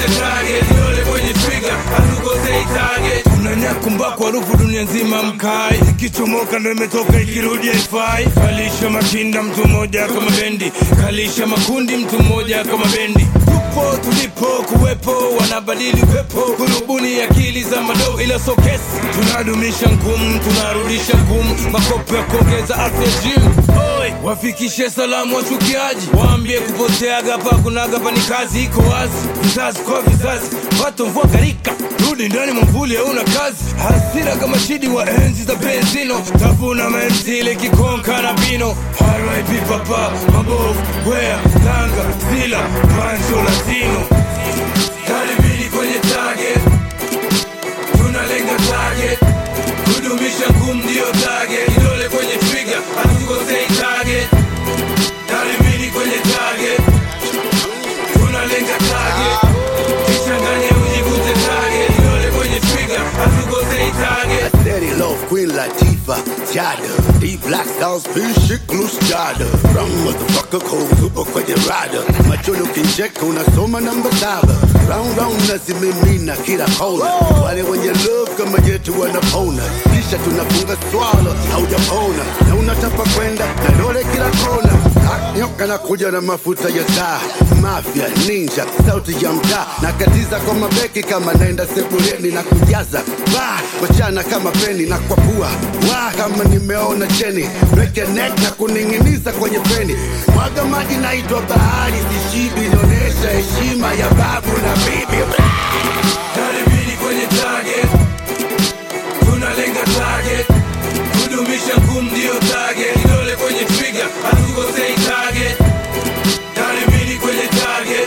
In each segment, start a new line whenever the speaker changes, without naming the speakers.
ujivute target kidole kwenye trigger hatukosei target unanyakumbako harufu dunia nzima mkai ikichomoka ndo imetoka ikirudi haifai kalisha makinda mtu mmoja kama bendi kalisha makundi mtu mmoja kama bendi tupo tulipo kuwepo wanabadili upepo kurubuni akili za madoo ila so kesi tunadumisha ngumu tunarudisha ngumu makopo ya kuongeza afya gym Oi, wafikishe salamu wachukiaji waambie kupoteaga pa kunaga pa ni kazi iko wazi vizazi kwa vizazi watu mvua garika rudi ndani mwamvuli hauna kazi hasira kama shidi wa enzi za benzino tafuna menzile kikonka na bino RIP papa mabovu wea tanga zila pancho latino karibini kwenye target tunalenga target kudumisha ngumu ndio target kidole kwenye trigger hatukosei target karibini kwenye target tunalenga target kichanganye ujivute target kidole kwenye trigger hatukosei target
Steady love Queen Latifah, Jada D Black Stars, Bishik Loose Jada Wrong motherfucker cold super kwenye rada Macholo kincheka unasoma namba saba Round round nazimimina kila kona Wale wenye love kama yetu wanapona Kisha tunafunga swala haujapona Na unatapa kwenda na dole kila kona Ah, Nyoka na kuja na mafuta ya taa Mafia, ninja, sauti ya mtaa Nakatiza kwa mabeki kama naenda sebuleni na kujaza Ba, wachana kama peni na kwa pua Wa, kama nimeona cheni Break your neck na kuning'iniza kwenye peni Mwaga maji naitwa bahari Sishibi inaonyesha heshima ya babu na bibi
karibini kwenye target tunalenga target kudumisha ngumu ndio target kidole kwenye trigger hatukosei target karibini kwenye target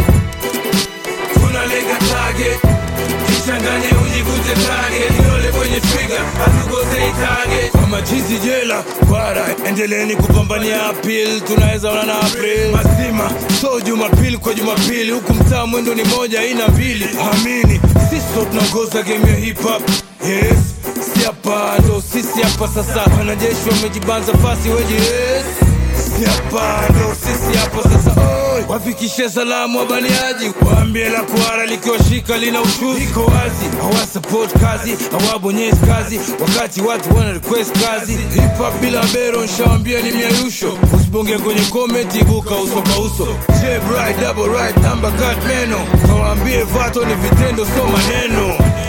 tunalenga target kichanganye ujivute target kidole kwenye trigger hatukosei target kwa machizi jela kwara endeleeni kupambania apil tunaweza ona na april mazima so jumapili kwa jumapili huku mtaa mwendo ni moja ina mbili amini sisi ndo tunaongoza game ya hip hop yes si hapa ndo sisi hapa sasa wanajeshi wamejibanza fasi weji yes si hapa ndo sisi hapa sasa oi wafikishe salamu wabaniaji waambie la kuara likiwashika lina ushuzi iko wazi hawasupport kazi hawabonyezi kazi wakati watu wana request kazi hip hop bila bero nshawambia ni miayusho usibonge kwenye comment ibuka uso kwa uso J bright double right number cut meno kawaambie vato ni vitendo so maneno